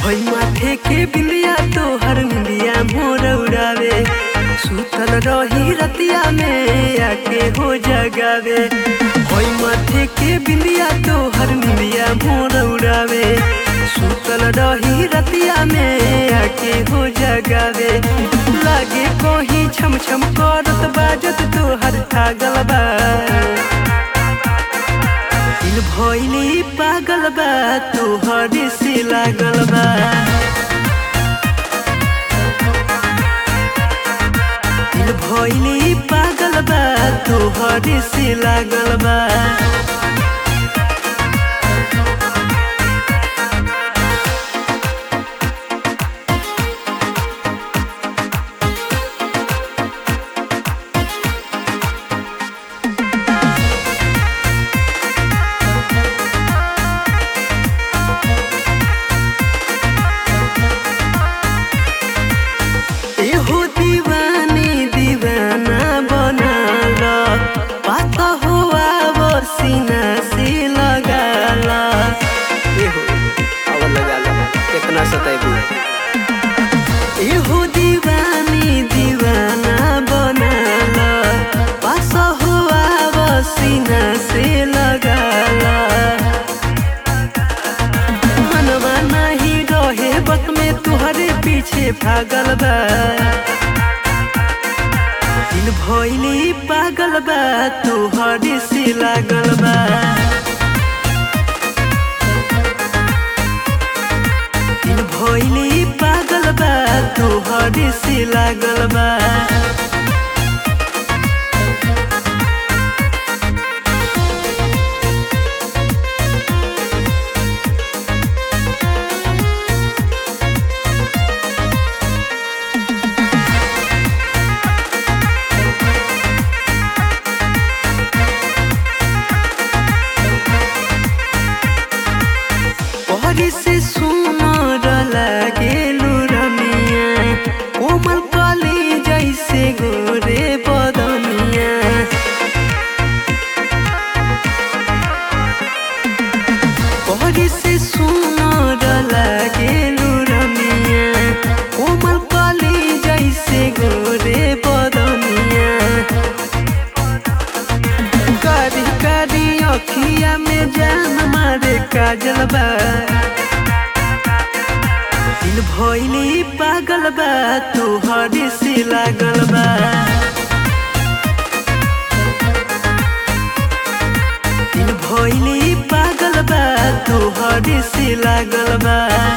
होई माथे के बिंदिया तोहर निंदिया मोर उड़ावे सुतल रही रतिया में आके हो जगावे होई माथे के बिंदिया तोहर निंदिया मोर उड़ावे सुतल रही रतिया में आके हो जगावे लागे कोही छम छम करत बाजत तोहर छागल बा दिल भइली पागल बा तोहर से लागल बा दिल भइली पागल बा तोहर से लागल बा एहो दीवानी दीवाना बनाल पाता हुआ वो सीना से लगाल एहो अब लगाल कितना सताइबू एहो दीवानी दीवाना बनाल पास हुआ वो सीना से लगाल मनवा नहीं रहे बत में तुहरे पीछे भागल बा दिल भइली पागल बा तुहरे से लागल बा दिल भइली पागल बा तुहरे से लागल बा पहरी से सुनर लागेलु रमिया कोमल कली जैसे गोरे बदनिया पहरी से सुनर लागेलु रमिया कोमल कली जैसे गोरे बदनिया कारी कारी अखिया में जान मारे काजल बा दिल भइली पागल बा तोहरे से लागल बा दिल भइली पागल बा तोहरे से लागल बा